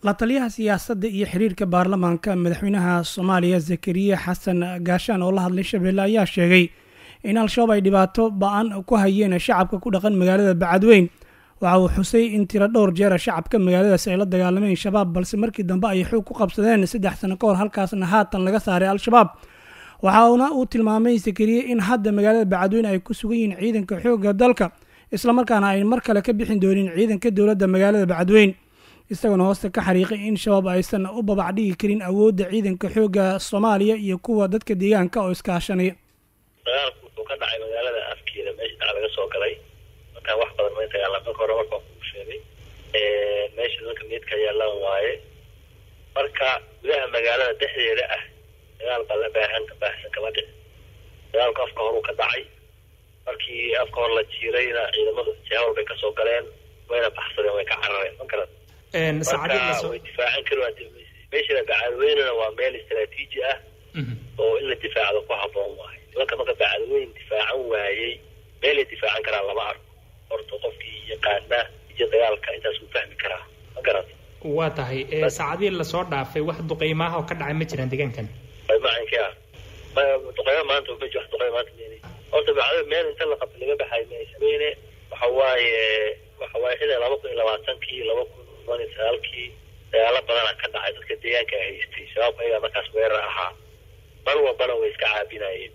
la taliyaha siyaasadda iyo xiriirka baarlamaanka madaxweynaha soomaaliya zakariya xasan gaashaan oo la hadlay shabeelle ayaa sheegay in al-shabaab ay dhibaato ba-an ku hayeen shacabka ku dhaqan magaalada bacadweyn waxa uu xusay in tiro dhowr jeera shacabka magaaladaas ay la dagaalameen shabaab balse markii dambe ay xoog ku qabsadeen saddex sano ka hor halkaasna haatan laga saaray al-shabaab waxauna uu tilmaamay zakariye in hadda magaalada bacadweyn ay ku sugan yihiin ciidanka xoogga dalka islamarkaana ay mar kale ka bixin doonin ciidanka dowladda magaalada bacadweyn isagoona hoosta ka xariiqay in shabaab aysan u babac dhigi karin awoodda ciidanka xoogga soomaaliya iyo kuwa dadka deegaanka oo iskaashanaya dagaalku wuxuu ka dhacay magaalada afkeeda meesha dhac laga soo galay markaan wax badan ma dagaalan marka hore marka kuu sheegay meesha dadka meydka yaalaan waaye marka gudaha magaalada dhexdeeda ah dagaal baa la baahan baahsan kama dhici dagaalku afka horuu ka dhacay markii afka hor la jiirayna ciidamadu jaawal bay kasoo galeen wayna baxsadeen way ka carareen ma garan marka way difaacan kari meeshana bacadweynena waa meel istaraatiiji ah oo in la difaacdo ku haboon waayo nimanka marka bacadweyn difaacan waayey meelay difaacan karaan lama arko horta qofkii yaqaana iyo dagaalka intaas uu fahmi karaa ma garata waa tahay saacadihii lasoo dhaafay wax duqeymaha oo ka dhacay ma jiraan deegaankan macanka duqeyma maanta ma wax duqeyma maanta meen horta bacadweyn meel inta la qabta laga baxay maysmeyne waxa waaye waxa waaye xilli laba kun iyo labaatankii laba kun toban iyo sagaalkii dagaalo badana ka dhacay dadka deegaanka haystay shabaabka ayagaa markaas weerar ahaa mar walbana way iska caabinayeen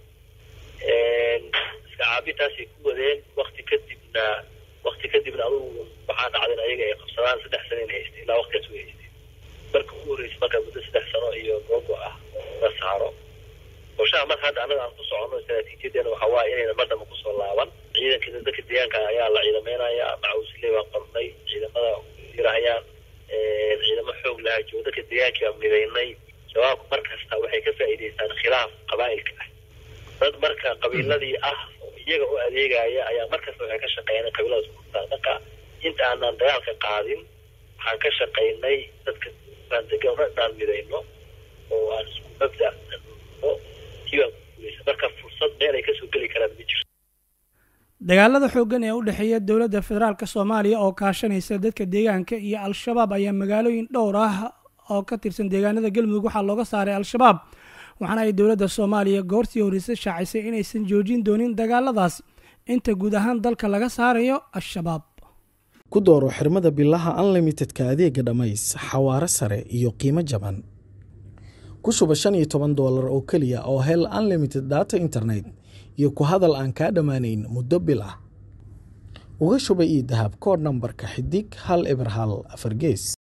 iska caabintaasay ku wadeen wakti kadibna wakti kadibna adugu waxaa dhacdeen ayaga ay qabsadaan saddex sano in haystay ilaa waktigaas way haystay marka ugu horreysay marka muddo saddex sano iyo googo ah la saaro qorshaha marka hadda annaga aan ku soconno istaraatiijiyadeena waxa waaye inayna madama kusoo laaban ciidanka dadka deegaanka ayaa la ciidameynayaa macawisle baan qornay ciidamada yirahayaan ciidamo xoog lahaa joogo dadka deegaanka baan midaynay shabaabku mar kasta waxay ka faa'iidaystaan khilaaf qabaa'ilka ah dad marka qabiiladii ah oo iyaga u adeegaya ayaa mar kasta waxay ka shaqeeyaan qabiiladaas kutaan marka inta aanan dagaalka qaadin waxaan ka shaqaynay dadka degan inaan midayno oo aan isku mabda marka fursad meel ay kasoo geli karaan ma jirto dagaalada xooggan ee u dhexeeya dowladda federaalk soomaaliya oo kaashanaysa dadka deegaanka iyo al-shabaab ayaa magaalooyin dhowr ah oo ka tirsan deegaanada galmudug waxaa looga saaray al-shabaab waxaana ay dowladda soomaaliya goortii horeysa shaacisay inaysan joojin doonin dagaaladaas inta guud ahaan dalka laga saarayo al-shabaab ku dooro xirmada bilaha unlimitedka adeega dhammays xawaaro sare iyo qiimo jaban ku shuba shan iyo toban doolar oo keliya oo hel unlimited data internet iyo ku hadal aan kaa dhammaanayn muddo bil ah uga shuba io dahab koodh nambarka xidig hal eber hal afar gees